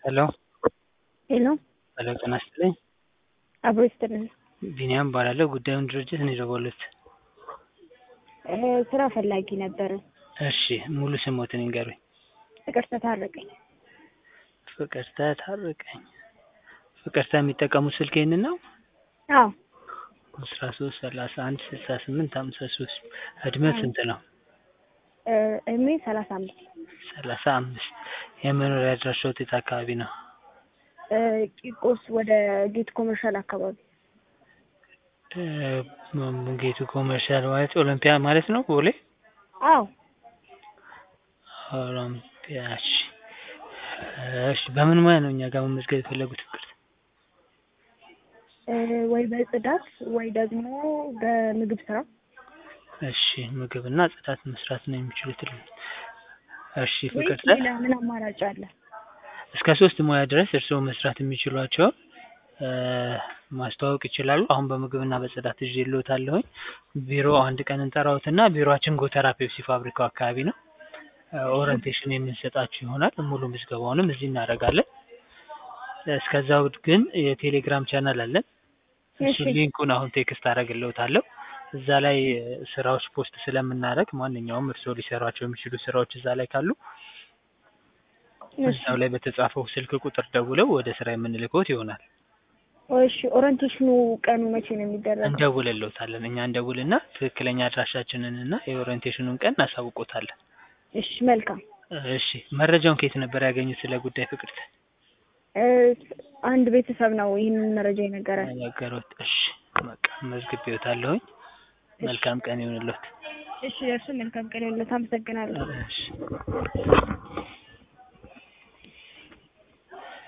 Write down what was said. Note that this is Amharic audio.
ሄሎ ሄሎ ሄሎ ጤና ይስጥልኝ አብሮ ይስጥልን። ቢኒያም እባላለሁ ጉዳዩን ድርጅት ነው የደወሉት እ ስራ ፈላጊ ነበረ። እሺ ሙሉ ስሞትን ይንገሩኝ ፍቅርተ ታረቀኝ። ፍቅርተ ታረቀኝ ፍቅርተ የሚጠቀሙት ስልክ ይህንን ነው አዎ አስራ ሶስት ሰላሳ አንድ ስልሳ ስምንት ሀምሳ ሶስት እድሜው ስንት ነው እ እድሜ ሰላሳ አምስት ሰላሳ አምስት የመኖሪያ አድራሻዎት የት አካባቢ ነው እ ቂርቆስ ወደ ጌት ኮመርሻል አካባቢ እ ጌቱ ኮመርሻል ማለት ኦሎምፒያ ማለት ነው ቦሌ አዎ ኦሎምፒያ እሺ እሺ በምን ሙያ ነው እኛ ጋር መመዝገብ የፈለጉት ፍቅርተ እ ወይ በጽዳት ወይ ደግሞ በምግብ ስራ እሺ ምግብና ጽዳት መስራት ነው የሚችሉት እሺ ወይስ ፍቅርተ ሌላ ምን አማራጭ አለ? እስከ ሶስት ሙያ ድረስ እርስዎ መስራት የሚችሏቸውን እ ማስተዋወቅ ይችላሉ። አሁን በምግብና በጽዳት ይዤልዎታለሁኝ። ቢሮ አንድ ቀን እንጠራዎትና ቢሮአችን ጎተራ ፔፕሲ ፋብሪካው አካባቢ ነው። እ ኦሪንቴሽን የምንሰጣችሁ ይሆናል። ሙሉ ምዝገባውንም እዚህ እናደርጋለን። እስከዛው ግን የቴሌግራም ቻናል አለን። እሱ እሺ ሊንኩን አሁን ቴክስት አደርግልዎታለሁ። እዛ ላይ እ ስራዎች ፖስት ስለምናደርግ ማንኛውም እርስዎ ሊሰሯቸው የሚችሉ ስራዎች እዛ ላይ ካሉ እሺ እዛው ላይ በተጻፈው ስልክ ቁጥር ደውለው ወደ ስራ የምንልክዎት ይሆናል። እሺ ኦሪንቴሽኑ ቀኑ መቼ ነው የሚደረገው? እንደውልልዎታለን። እኛ እንደውልና ትክክለኛ አድራሻችንን እና የኦሪንቴሽኑን ቀን እናሳውቅዎታለን። እሺ መልካም እሺ መረጃውን ከየት ነበር ያገኙት ስለ ጉዳይ ፍቅርተ? እ አንድ ቤተሰብ ነው ይህንን መረጃ የነገረን። ነገሮት። እሺ በቃ መዝግቤዎታለሁኝ። እሺ መልካም ቀን ይሁንልዎት። እሺ እርሱ መልካም ቀን ይሁንልዎት። አመሰግናለሁ። እሺ